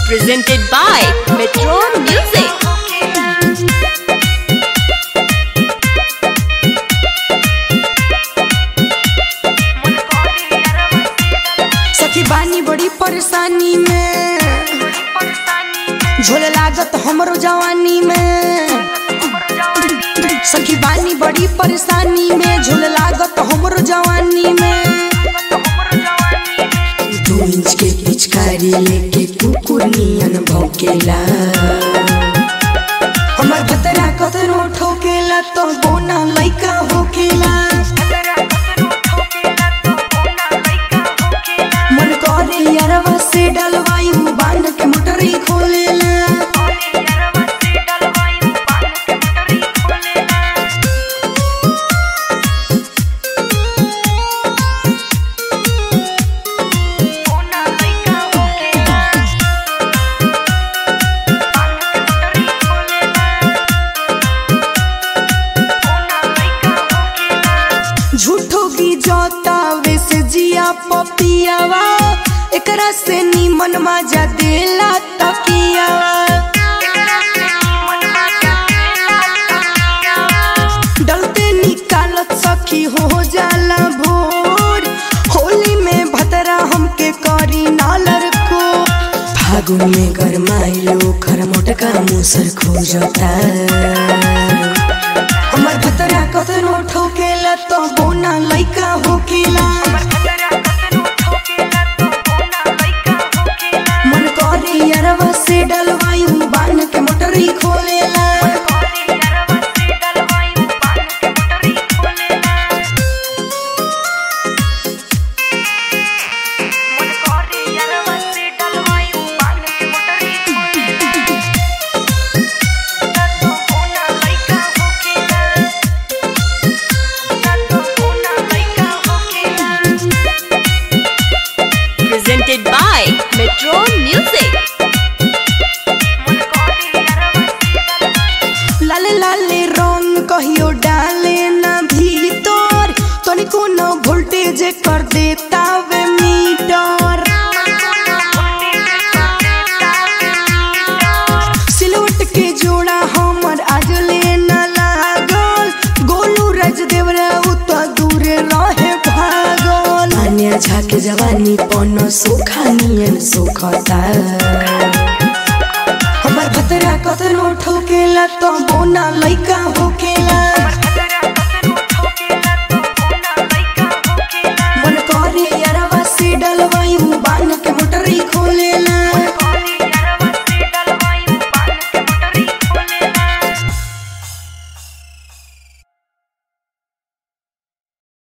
presented by Metro Music. सखी बानी बड़ी परेशानी में झोले लागत हमरो जवानी में सखी बानी बड़ी परेशानी में झोले लागत हमरो जवानी में दो इंच के पिचकारी लेके कुकुर नियन भौकेला हमर खतरा कतनो ठोकेला तो बोना लइका होकेला मन करे यारवा से डलवाई बांध के मोटरी खोलेला झूठो की जोता वैसे जिया पपियावा एकरा से नीमन मजा देला तकियावा डलते निकालत सखी हो जाला भोर होली में भतरा हमके करी नालर को फागुन में गरमाइलो खर मोटका मुसर खोजता हमर भतरा कतनो ठोकेला तो बोना लइका होकेला मन करे यारवा से डलवाई बांध के मोटरी खोलेला Presented by Metro Music. लाले लाले रंग कहियो डाले ना भीतर तनिको न वोल्टेज कर देता वे मीटर सिलवट के जोड़ा हमर आज ले न लागल गोलू रज देवरा उत दूरे रहे भागल अन्य झाके जवानी पन सोखा नियन सोखता हमर भतरा कतनो ठोकेला तो बोना लइका